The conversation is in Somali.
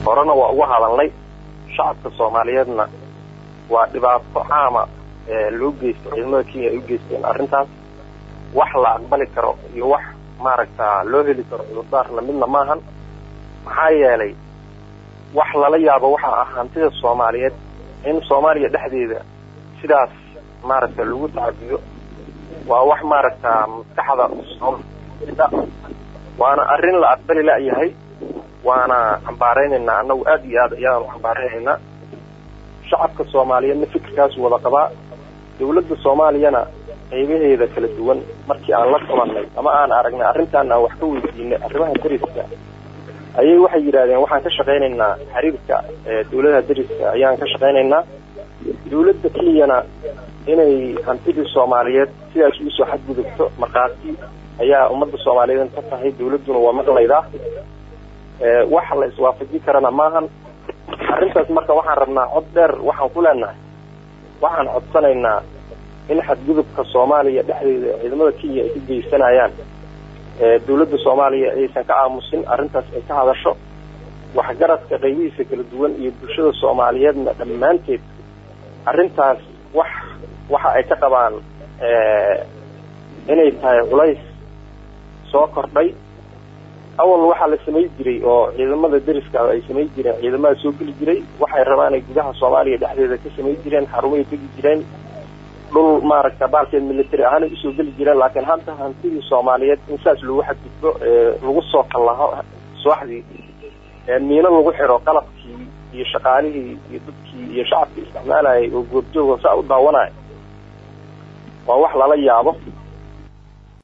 horena waa uga hadalnay shacabka soomaaliyeedna waa dhibaato caama loo geysto ciidamada kenya ay u geysteen arrintaas wax la aqbali karo iyo wax maaragta loo heli karo cudurdaarna midna maahan maxaa yeelay wax lala yaabo waxa ah hantida soomaaliyeed in soomaaliya dhexdeeda sidaas maaragta lagu tacadiyo waa wax maaragta maskaxda waana arrin la aqbali la-yahay waana cambaaraynaynaa annagu aad iyo aad ayaan u cambaaraynaynaa shacabka soomaaliyeedna fikirkaas wada qabaa dawladda soomaaliyana qaybaheeda kala duwan markii aan la qabanay ama aan aragnay arrintaan aan wax ka weydiinay arrimaha dariska ayay waxay yidhahdeen waxaan ka shaqaynaynaa xiriirka dawladaha dariska ayaan ka shaqaynaynaa dawladda kenyana inay hantidii soomaaliyeed sidaas ugu soo xadgudubto markhaati ayaa ummadda soomaaliyeed ka tahay dawladduna waa maqlaydaa wax la iswaafajin karana maahan arrintaas marka waxaan rabnaa cod dheer waxaan ku leenahay waxaan codsanaynaa in xadgudubka soomaaliya dhexdeeda ciidamada kenya ay ka geysanayaan dawladda soomaaliya aysan ka aamusin arrintaas ay ka hadasho waxgaradka qaybihiisa kala duwan iyo bulshada soomaaliyeedna dhammaanteed arrintaas wax waxa ay ka qabaan inay tahay culays soo kordhay awal waxaa la samay jiray oo ciidamada deriska ay samay jireen ciidamada soo geli jiray waxay rabaan ay gudaha soomaaliya dhexdeeda ka samay jireen xarumahay tegi jireen dhul maaragta baalkeed military ahaanay usoo geli jireen laakiin hadda hantidii soomaaliyeed in saas lagu xadgudbo lagu soo kallaho subaxdii miino lagu xiro qalabkii iyo shaqaalihii iyo dadkii iyo shacabkii isticmaalayay oo goobjooga saa u daawanaya waa wax lala yaabo